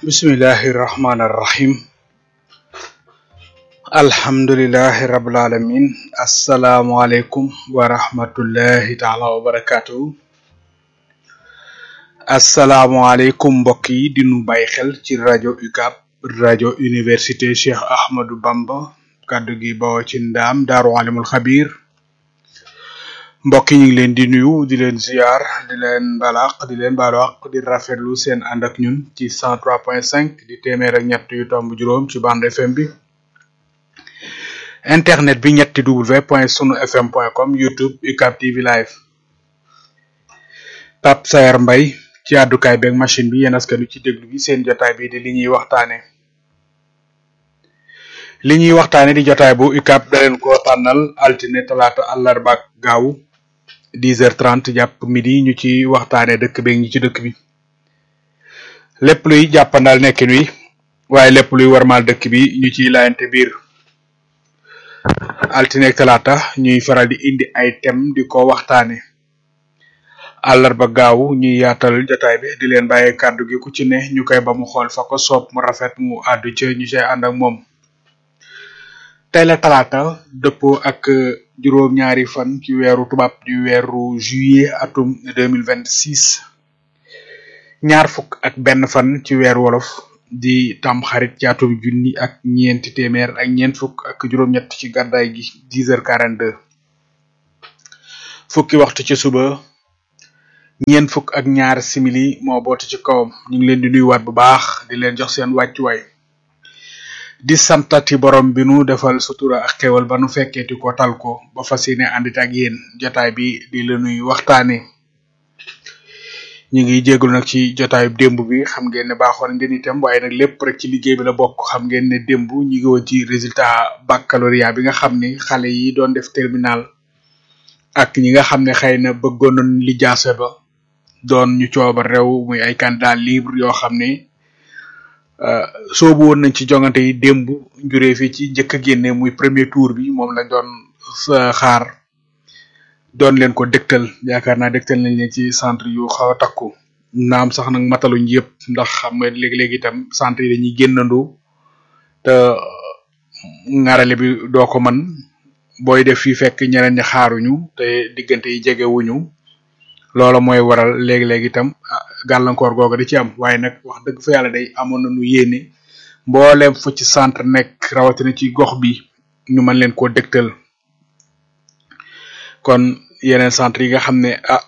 bismillahi rahmaani rahim alhamdulilahi rabil alamin asalaamualeykum wa rahmatullahi taala wa barakatuhu asalaamualeykum mbokk yi di nu bàyyi xel ci rajo UCAB rajo université Cheikh Ahmadou Bamba kàddu gi bawoo ci ndaam daaru alimul xabir mbokk yi ñu ngi leen di nuyu di leen ziar di leen balaq di leen balaq di rafetlu seen ànd ak ñun ci 103.5 di téeméer ak ñett yu tomb juróom ci bande FM bi internet bi ñetti w point sunu fm point com youtube UCAB TV live Pape Sayar Mbay ci àddukaay beeg machine bi yéen askanu ci déglu bi seen jotaay bi di li ñuy waxtaane li ñuy waxtaane di jotaay bu UCAB da leen ko tànnal altine talaata àllarba ak gaaw 10h30 jàpp midi ñu ci waxtaane dëkk beeg ñi ci dëkk bi lépp luy jàppandal nekkin wi waaye lépp luy warmaal dëkk bi ñu ciy laayante biir altine ak talaata ñuy faral di indi ay thème di ko waxtaane àllarba gaaw ñuy yaatal jotaay bi di leen bàyyee kàddu gi ku ci ne ñu koy ba mu xool fa ko soob mu rafet mu àddu ca ñu cay ànd ak moom tey la talaata dëppoo ak juróom-ñaari fan ci weeru tubaab di weeru juillet atum deux mille vingt six ñaar fukk ak benn fan ci weeru wolof di tam xarit ci atum junni ak ñeenti téeméer ak ñeent fukk ak juróom-ñett ci gàddaay gi dix heures quarante deux fukki waxtu ci suba ñeent fukk ak ñaar simili moo boote ci kawam ñu ngi leen di nuyuwaat bu baax di leen jox seen wàccuwaay di santati borom bi nu defal sutura ak xewal ba nu fekkeeti ko tal ko ba fas yéene àndit ak yéen jotaay bi di la nuy waxtaane ñu ngi jégalu nag ci jotaayu démb bi xam ngeen ne baaxoon ngeen itam waaye nag lépp rek ci liggéey bi la bokk xam ngeen ne démb ñu ngi woon ci résultat baccalauréat bi nga xam ni xale yi doon def terminal ak ñi nga xam ne xëy na bëggoon nañ li jaase ba doon ñu cooba réew muy ay candidat libre yoo xam ne soobu woon nañ ci jongante yi démb njuree fi ci njëkk a génne muy premier tour bi moom lañ doon xaar doon leen ko dégtal yaakaar naa dégtal nañ leen ci centre yu xaw a takku naam sax nag mataluñ yëpp ndax xam nga léegi-léegi itam centre yi dañuy génnandoo te ngarale bi doo ko man booy def fii fekk ñeneen ñi xaaruñu te diggante yi jegewuñu loola mooy waral léegi-léegi itam gàllankoor googa di ci am waaye nag wax dëgg fa yàlla day amoon nañu yéene mbooleem fu ci centre nekk rawatina ci gox bi ñu mën leen koo dégtal kon yeneen centre yi nga xam ne ah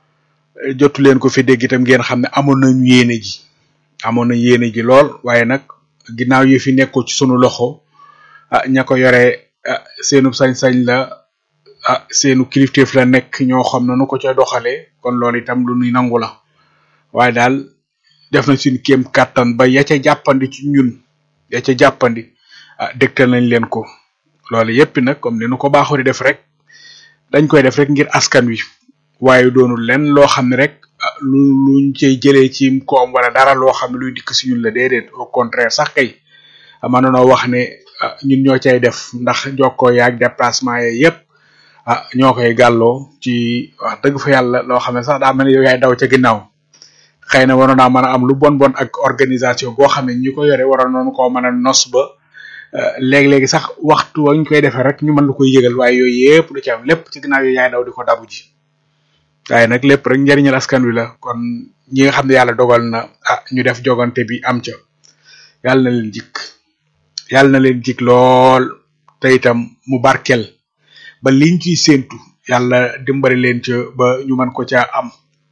jotu leen ko fi dégg itam ngeen xam ne amoon nañu yéene ji amoon nañu yéene ji lool waaye nag ginnaaw yi fi nekkul ci sunu loxo ah ña ko yore ah seenu sañ-sañ la ah seenu kilifteef la nekk ñoo xam na nu ko ca doxalee kon loolu itam lu nuy nangu la waaye daal def nañ suñu kéem kàttan ba ya ca jàppandi ci ñun ya ca jàppandi ah dégtal nañ leen ko loolu yépp nag comme ni nu ko baaxoo di def rek dañ koy def rek ngir askan wi waaye doonul len loo xam ne rek lu luñ cay jëlee ci koom wala dara loo xam ne luy dikk si ñun la déedéet au contraire sax kay mënunoo wax ne ñun ñoo cay def ndax jokkoo yaag déplacement ye yépp ah ñoo koy gàlloo ci wax dëgg fa yàlla loo xam ne sax daa mel ne yow yaay daw ca ginnaaw xëy na waroon naa mën a am lu bon bon ak organisation boo xam ne ñi ko yore waroon noonu koo mën a nos ba léegi-léegi sax waxtu wañ koy defee rek ñu mën lu koy yëgal waaye yooyu yëpp du ci am lépp ci ginnaaw yooyu yaay daw di ko dabu ji waaye nag lépp rek njëriñal askan wi la kon ñi nga xam ne yàlla dogal na ah ñu def jogante bi am ca yàlla na leen jik yàlla na leen jik lool te itam mu barkel ba liñ ciy séentu yàlla dimbali leen ca ba ñu mën ko caa am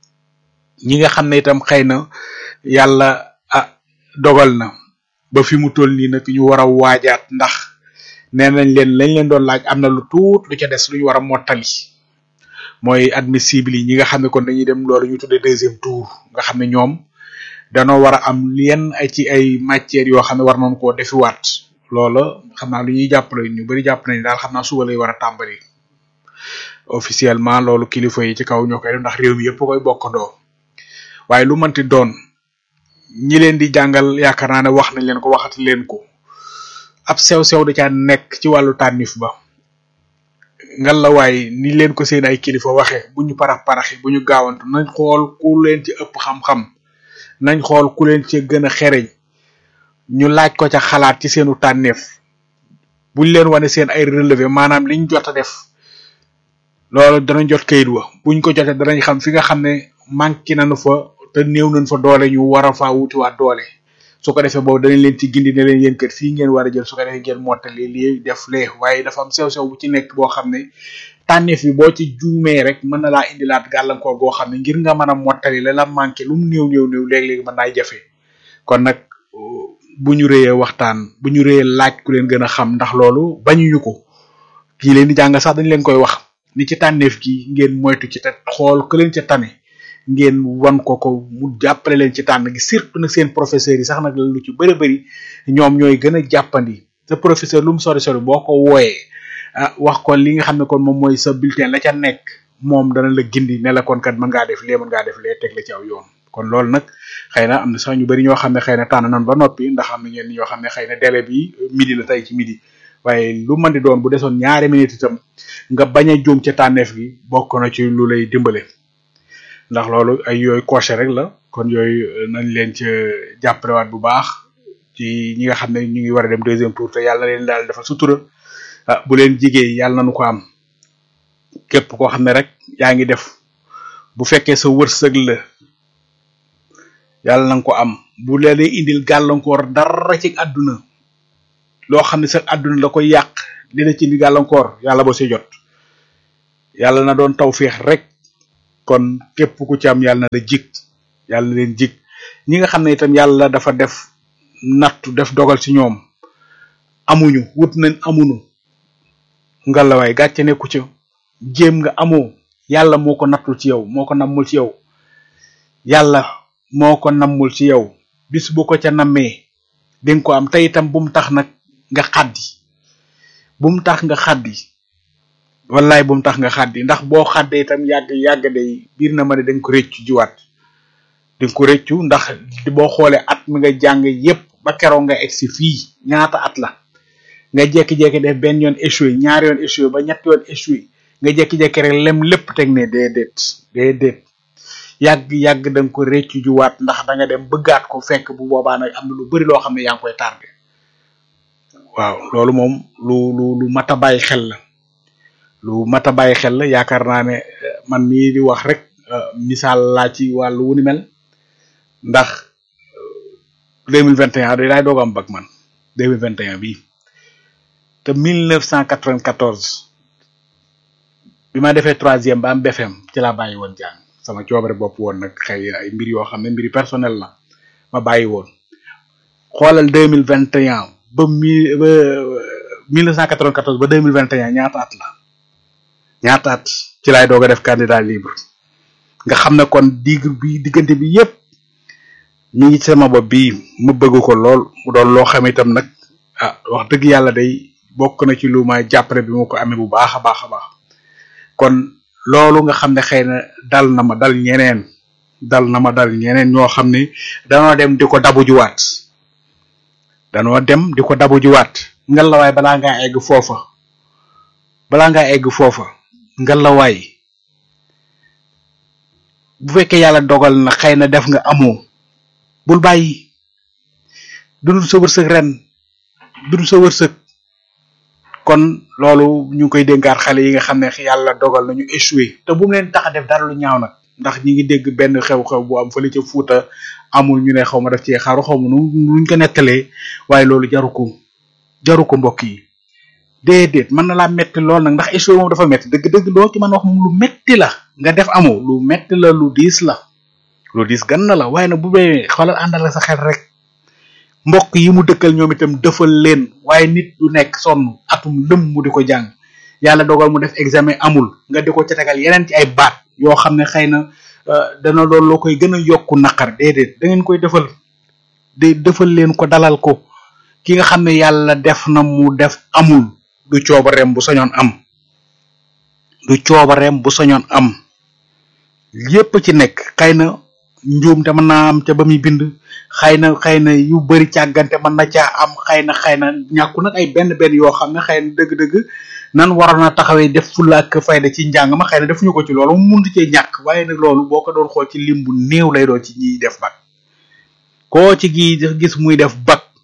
ñi nga xam ne itam xëy na yàlla ah dogal na ba fi mu toll nii nag ñu war a waajaat ndax nee nañ leen lañ leen doon laaj am na lu tuut lu ca des lu ñu war a mottali mooy admissible yi ñi nga xam ne kon dañuy dem loolu ñu tuddee deuxième tour nga xam ne ñoom danoo war a am yenn ay ci ay matières yoo xam ne war nañ koo defiwaat loola xam naa lu ñuy jàppale ñu bari jàpp nañ daal xam naa suba lay war a tàmbali officiellement loolu kilifa yi ci kaw ñoo koy def ndax réew mi yëpp koy bokkandoo waaye lu mënti doon ñi leen di jàngal yaakaar naa ne wax nañ leen ko waxati leen ko ab sew-sew da caa nekk ci wàllu tànnif ba ngal la waay ni leen ko seen ay kilifa waxe bu ñu parax paraxi bu ñu gaawantu nañ xool ku leen ci ëpp xam-xam nañ xool ku leen ci gën a xereñ ñu laaj ko ca xalaat ci seenu tànneef buñ leen wane seen ay relevé maanaam liñ jot a def loolu danañ jot kayit wa buñ ko jotee danañ xam fi nga xam ne manqué nañu fa te néew nañ fa doole ñu war a faa wutiwaat doole su ko defee boobu danañ leen ci gindi ne leen yéen kër fii ngeen war a jël su ko defee ngeen mottali lii def lee waaye dafa am sew-sew bu ci nekk boo xam ne tànneef bi boo ci juumee rek mën na laa indilaat gàllankoor goo xam ne ngir nga mën a mottali la la manqué lu mu néew néew néew léeg-léeg mën naay jafe kon nag bu ñu réyee waxtaan bu ñu réyee laaj ku leen gën a xam ndax loolu bañuñu ko kii leen di jàng sax dañ leen koy wax ni ci tànneef gi ngeen moytu ci te xool ku leen ca tane ngeen wan ko ko mu jàppale leen ci tànn gi surtout nag seen professeurs yi sax nag lu ci bëri bëri ñoom ñooy gën a jàppandi sa professeur lu mu sori sori boo ko wooyee ah wax ko li nga xam ne kon moom mooy sa bulletin la ca nekk moom dana la gindi ne la kon kat mën ngaa def lee mën ngaa def lee teg la ci aw yoon kon loolu nag xëy na am na sax ñu bëri ñoo xam ne xëy na tànn nañ ba noppi ndax am na ñenn ñoo xam ne xëy na délai bi midi la tey ci midi waaye lu mën di doon bu desoon ñaari minutes itam nga bañ a juum ca tànneef gi bokk na ci lu lay dimbale ndax loolu ay yooyu coché rek la kon yooyu nañ leen ca jàppalewaat bu baax ci ñi nga xam ne ñu ngi war a dem deuxième tour te yàlla leen daal dafa sutura ah bu leen jigéen yàlla nañu ko am képp koo xam ne rek yaa ngi def bu fekkee sa wërsëg la yàlla na nga ko am bu leen indil gàllankoor dara ci àdduna loo xam ne sa àdduna la koy yàq dina ci indi gàllankoor yàlla boo si jot yàlla na doon tawféex rek kon képp ku ci am yàlla na la jig yàlla na leen jig ñi nga xam ne itam yàlla dafa def nattu def dogal ci ñoom amuñu wut nañ amuñu ngalawaay gàcce nekku ca jéem nga amoo yàlla moo ko nattul ci yow moo ko nammul ci yow yàlla moo ko nammul ci yow bis bu ko ca nammee dinga ko am te itam bu mu tax nag nga xaddi bu mu tax nga xaddi wallaay bu mu tax nga xaddi ndax boo xaddee itam yàgg yàgg day biir na ma ne danga ko réccu jiwaat dinga ko réccu ndax boo xoolee at mi nga jàng yépp ba keroog nga egsi fii ñaata at la nga jekki-jekki def benn yoon échoué ñaari yoon échoué ba ñetti yoon échoué nga jekki-jekki rek lem lépp teg ne déedéet déedéet yàgg yàgg da nga ko réccu juwaat ndax da nga dem bëggaat ko fekk bu boobaa nag am na lu bari loo xam ne yaa ngi koy tardé waaw loolu moom lu lu lu mat a bàyyi xel la lu mat a bàyyi xel la yaakaar naa ne man mii di wax rek misaal laa ci wàllu wu ni mel ndax deux mille vingt et un day laay doog am bag man deux mille vingt et un bii te mille neuf cent quatre-vingt-quatorze bi ma defee troisième ba am BFM ci laa bàyyi woon jàng sama coobare bopp woon nag xëy ay mbir yoo xam ne mbiri personnel la ma bàyyi woon xoolal deux mille vingt et un ba mille ba mille neuf cent quatre-vingt-quatorze ba deux mille vingt et un ñaata at la ñaata at ci laay doog a def candidat libre nga xam ne kon digg bi diggante bi yépp mi ngi ci sama bopp bii ma bëgg ko lool mu doon loo xam itam nag ah wax dëgg yàlla day bokk na ci lu ma jàppale bi ma ko amee bu baax a baax a baax kon loolu nga xam ne xëy na dal na ma dal ñeneen dal na ma dal ñeneen ñoo xam ne danoo dem di ko dabu juwaat danoo dem di ko dabu juwaat ngalawaay balaa ngaa egg foofa balaa ngaa egg foofa ngalawaay bu fekkee yàlla dogal na xëy na def nga amoo bul bàyyi dundul sa wërsëg ren dundul sa wërsëg kon loolu ñu ngi koy dénkaat xale yi nga xam ne yàlla dogal nañu échoué te bu mu leen tax a def dara lu ñaaw nag ndax ñi ngi dégg benn xew-xew bu am fële ca Fuuta amul ñu ne xaw ma def ci xaru xaw ma nu nuñ ko nettalee waaye loolu jaru ko jaru ko mbokk yi déedéet mën na laa metti lool nag ndax échoué moom dafa metti dëgg-dëgg loo ci mën wax moom lu metti la nga def amoo lu metti la lu diis la lu diis gan na la waaye nag bu bee xoolal àndal sa xel rek mbokk yi mu dëkkal ñoom itam defal leen waaye nit du nekk sonn atum lëm mu di ko jàng yàlla dogal mu def examen amul nga di ko ca tegal yeneen ci ay baat yoo xam ne xëy na dana loolu loo koy gën a yokku naqar déedéet da ngeen koy defal de defal leen ko dalal ko ki nga xam ne yàlla def na mu def amul du coobareem bu sañoon am du coobareem bu sañoon am yépp ci nekk xëy na njuum te mën naa am ca ba muy bind xëy na xëy na yu bari càggante mën na caa am xëy na xëy na ñàkku nag ay benn benn yoo xam ne xëy na dëgg-dëgg nan waroon a taxawee def fulla ak fayda ci njàng ma xëy na defuñu ko ci loolu mu mënut cee ñàkk waaye nag loolu boo ko doon xool ci lim bu néew lay doon ci ñiy def bac koo ci gi gis muy def bac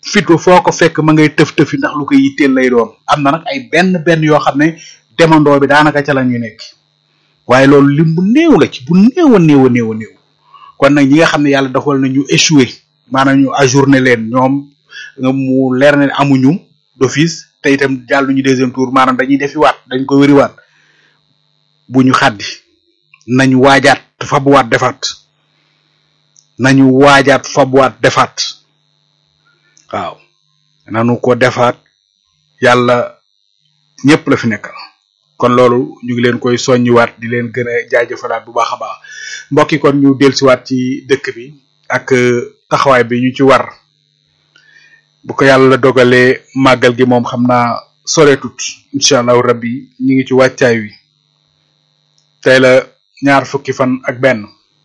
fitu foo ko fekk ma ngay tëf tëfi ndax lu ko yitteel lay doon am na nag ay benn benn yoo xam ne demandoo bi daanaka ca la ñu nekk waaye loolu lim bu néew la ci bu néew a néew a néew a néew kon nag ñi nga xam ne yàlla doxal na ñu échoué maanaam ñu ajourné leen ñoom nga mu leer ne amuñu d'office te itam jàlluñu deuxième tour maanaam dañuy defi waat dañ ko wëriwaat bu ñu xaddi nañ waajaat fabuwaat defaat nañu waajaat fabuwaat defaat waaw nanu ko defaat yàlla ñëpp la fi nekkal kon loolu ñu ngi leen koy soññiwaat di leen gën a jaajëfalaat bu baax a baax mbokki kon ñu dellusiwaat ci dëkk bi ak taxawaay bi ñu ci war bu ko yàlla dogalee màggal gi moom xam naa soreetut incha allahu rabbi ñu ngi ci wàccaay wi tey la ñaar fukki fan ak benn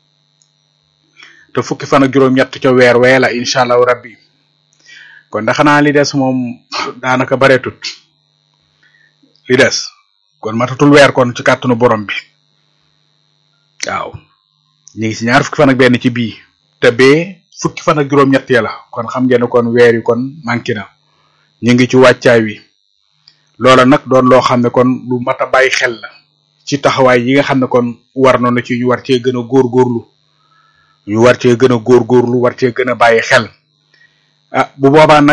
te fukki fan ak juróom-ñett ca weer wee la incha allahu rabbi kon da xanaa li des moom daanaka bareetut li des kon matatul weer kon ci kàttanu borom bi waaw ñu ngi ci ñaar fukki fan ak benn ci bii te bee fukki fan ak juróom-ñett ya la kon xam ngeen ne kon weer yi kon manqué na ñu ngi ci wàccaay wi loola nag doon loo xam ne kon lu mat a bàyyi xel la ci taxawaay yi nga xam ne kon war na ci ñu war cee gën a góorgóorlu ñu war cee gën a góorgóorlu war cee gën a bàyyi xel ah bu boobaa nag